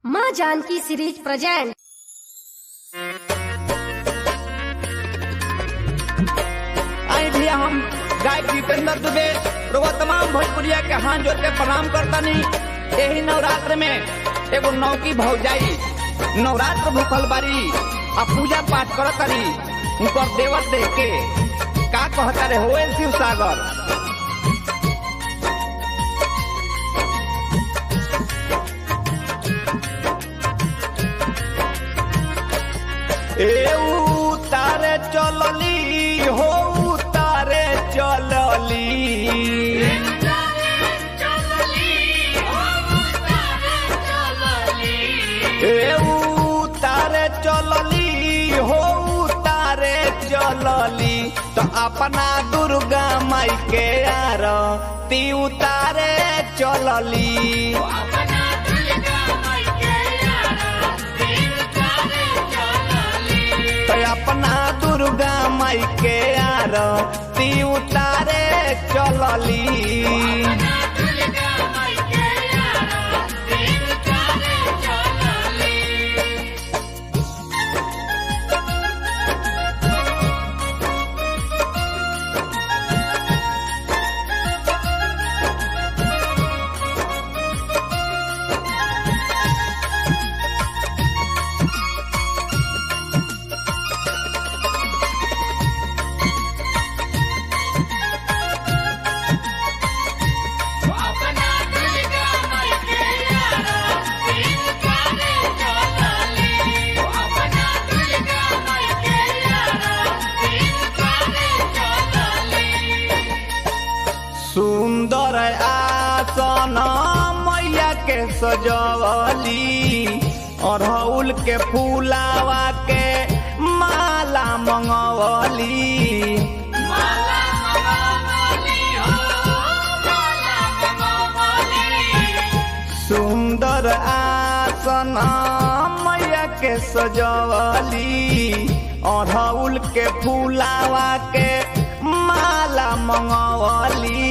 माँ Janaki series present आई भैया हम गायक जितेंद्र दुबे रोवा तमाम भोजपुरिया के हाथ जोड़ के प्रणाम करतनी यही नवरात्र में एगो नौकी भौजाई नवरात्र भूखल बारी आ पूजा पाठ करतरी उनकर देवर देख के का कहता रे होए शिव सागर ए उतारे चलली हो उतारे चलली ए उतारे चलली हो उतारे चलली तो अपना दुर्गा माई के यार ती उतारे चलली तो अपना दुर्गा माई के यार ती उतारे चलली सुंदर आसन मैया के सजवली अड़हुल के फूलावा के माला मंगवली सुंदर आसन मैया के सजवली अड़हुल के फूलावा के माला मंगवली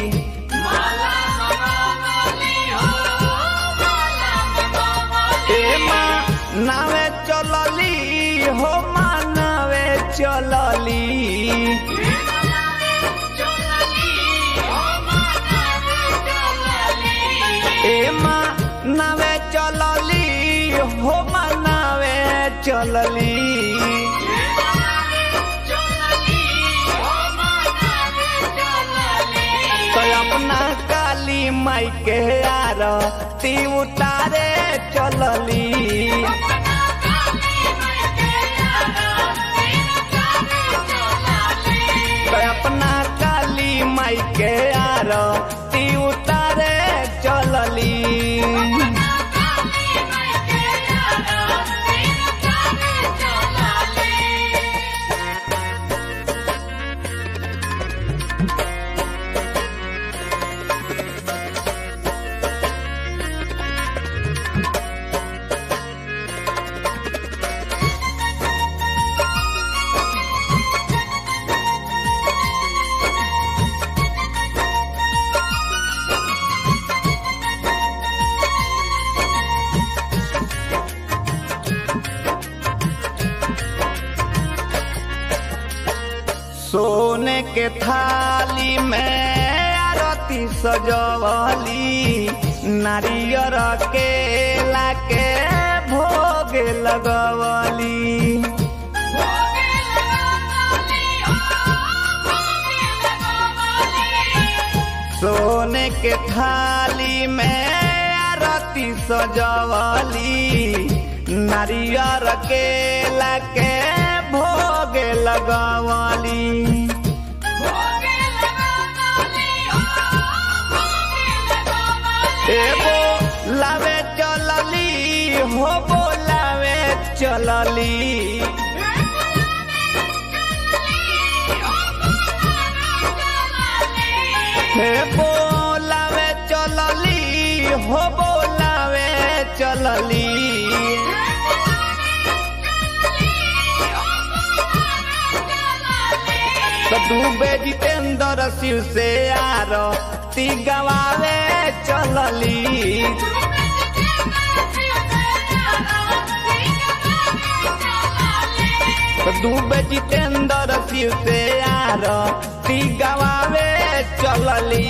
ए माँ नावे चलली हो माँ नावे चलली ए माँ नावे चलली हो माँ नावे चलली तो अपना काली माई के यार ती उतारे चलली तो अपना काली माई के यार ती उतारे चलली सोने के थाली में आरती सजवली नारियर केला के भोग लगवली सोने के थाली में आरती सजवली नारियर केला के भोग लगवली एगो लावे चलली हो बोलावे चलली हे बोलावे चलली हो बोलावे चलली तो डूबे जितेंद्र शिव से आर ती गवावे चलली दुबे जितेंद्र शिव से यार ती गवावे चलली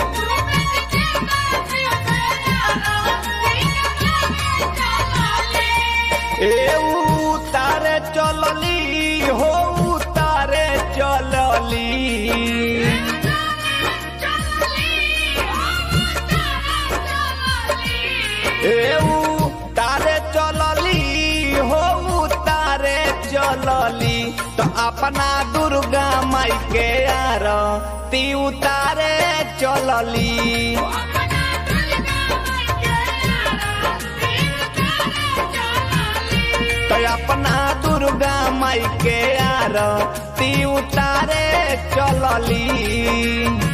ए उतारे चलली हो उतारे चलली ए उतारे चलली हो उतारे चलली तो अपना दुर्गा माई के यार ती उतारे चलली तो अपना दुर्गा माई के यार ती उतारे चलली